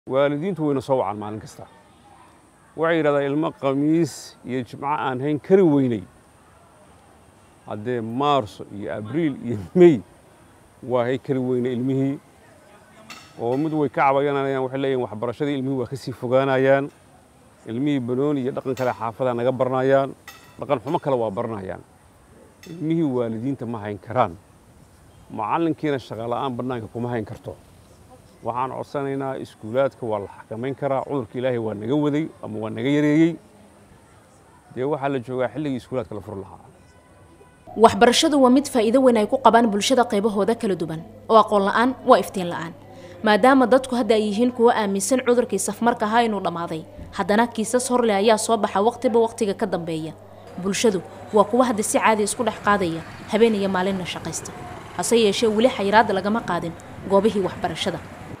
waalidiintu wayna soo wacaan maalin kasta waxay yidhahdaan ilmo khamiis iyo jimco aan hayn kari weynay haddee maarso iyo abriil iyo mey waa hay kari weynay ilmihii oo mid way ka cabayanayaan waxay leeyihin waxbarashadii ilmihii waa ka sii fogaanayaan ilmihii banooni iyo dhaqan kale xaafadaa naga baranayaan dhaqan xumo kale waa baranayaan ilmihii waalidiinta ma hayn karaan macallinkiina shaqola'aan bannaanka kuma hayn karto waxaan codsanaynaa iskuulaadka waa la xakamayn karaa cudurka ilaahay waa naga waday ama waa naga yareeyey dee waxaa la joogaa xilligii iskuulaadka la furi lahaa waxbarashadu waa mid faa'iido weyn ay ku qabaan bulshada qaybahooda kala duwan oo aqoon la'aan waa iftiin la'aan maadaama dadku hadda ay yihiin kuwo aaminsan cudurkii safmarka ahaa inuu dhammaaday haddana kiisas horleh ayaa soo baxa waqtiba waqtiga ka dambeeya bulshadu waa kuwa hadda si caadi isku dhex qaadaya habeen iyo maalinna shaqaysta hase yeeshee weli xayiraadda lagama qaadin goobihii waxbarashada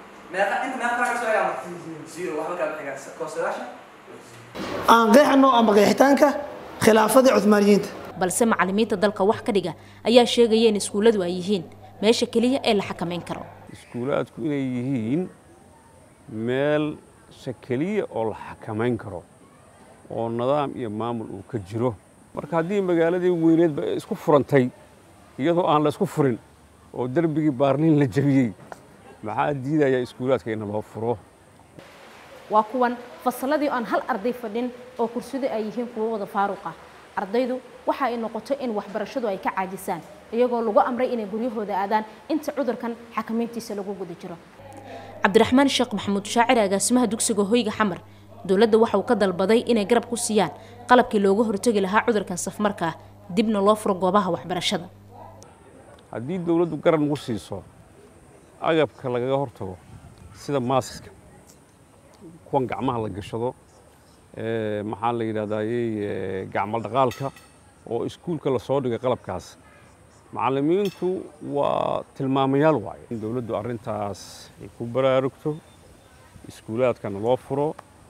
aan qeexno ama qeexitaanka khilaafadii cuhmaaniyiinta balse macallimiinta dalka wax ka dhiga ayaa sheegaya in iskuulladu ay yihiin meesha keliya ee la xakamayn karo iskuulaadku inay yihiin meelsha keliya oo la xakamayn karo oo nidaam iyo maamul uu ka jiro marka haddii magaaladii weyneedba isku furantay iyadoo aan la isku furin oo derbigii baarliin la jebiyey maxaa diidaya iskuulaadka in loo furo waa kuwan fasalladii aan hal arday fadhin oo kursiyadu ay yihiin kuwo wada faaruq ah ardaydu waxa ay noqoto in waxbarashadu ay ka caajisaan iyagoo lagu amray inay guryahooda aadaan inta cudurkan xakamayntiisa lagu guda jiro cabdiraxmaan sheekh maxamuud shaacir agaasimaha dugsiga hoyga xamar dowladda waxa uu ka dalbaday inay garab ku siiyaan qalabkii looga hortegi lahaa cudurkan safmarka ah dibna loo furo goobaha waxbarashada haddii dowladdu garab nagu siiso agabka lagaga hortago sida maasiska kuwan gacmaha la gashado maxaa la yidhahdayey gacmo dhaqaalka oo iskuulka lasoo dhigay qalabkaas macallimiintu waa tilmaamayaal waaye in dowladdu arrintaas ay ku baraarugto iskuulaadkana loo furo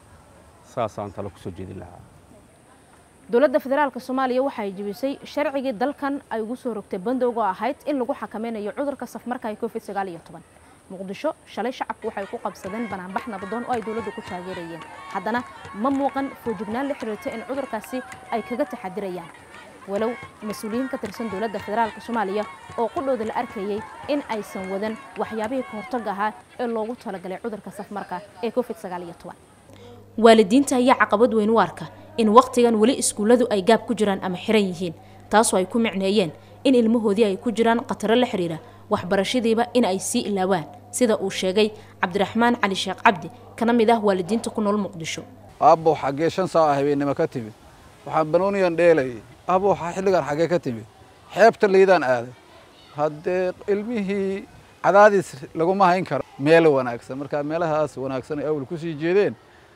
saasaan tale kusoo jeedin lahaa dowladda federaalk soomaaliya waxa ay jebisay sharcigii dalkan ay ugu soo rogtay bandowga ahayd in lagu xakameynayo cudurka safmarka ee covid sagaal iyo toban muqdisho shalay shacabku waxay ku qabsadeen banaanbax nabadoon oo ay dowladdu ku taageerayeen haddana ma muuqan foojignaan la xiriirta in cudurkaasi ay kaga taxadirayaan walow mas-uuliyiin ka tirsan dowladda federaalk soomaaliya oo qudhooda la arkayey in aysan wadan waxyaabihii ka hortagga ahaa ee loogu talagalay cudurka safmarka ee covid sagaal iyo toban waalidiinta ayaa caqabad weyn u arka in wakhtigan weli iskuulladu ay gaab ku jiraan ama xiran yihiin taasoo ay ku micneeyeen in ilmahoodii ay ku jiraan khataro la xiriira waxbarashadiiba in ay sii ilaawaan sida uu sheegay cabdiraxmaan cali sheekh cabdi kana mid ah waalidiinta ku nool muqdisho aabbow xaggee shan saaca habeennimo ka timid waxaan banooniyan dheelayay aabbow xilligan xaggee ka timid xeebta liidaan aaday haddee ilmihii cadaadis laguma hayn karo meel wanaagsan markaa meelahaas wanaagsan ay awal ku sii jeedeen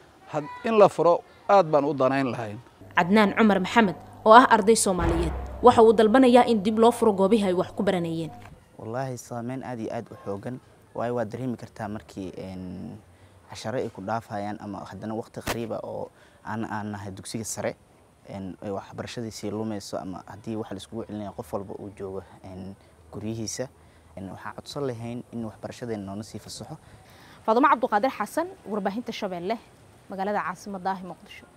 in la furo aad baan u danayn lahayn cadnaan cumar maxamed oo ah arday soomaaliyeed waxa uu dalbanayaa in dib loo furo goobihii ay wax ku baranayeen wallaahi saameyn aad iyo aad u xoogan waayo waad dareemi kartaa markii casharo ay ku dhaafayaan ama haddana waqti qariiba oo aan aan nahay dugsiga sare waxbarashadiisii lumayso ama haddii wax laiskugu celinaya qof walba uu joogo guryihiisa waxaan codsan lahayn in waxbarashadeena noona sii fasaxo faadumo cabduqaadir xasan warbaahinta shabeelle magaalada caasimadda ah muqdisho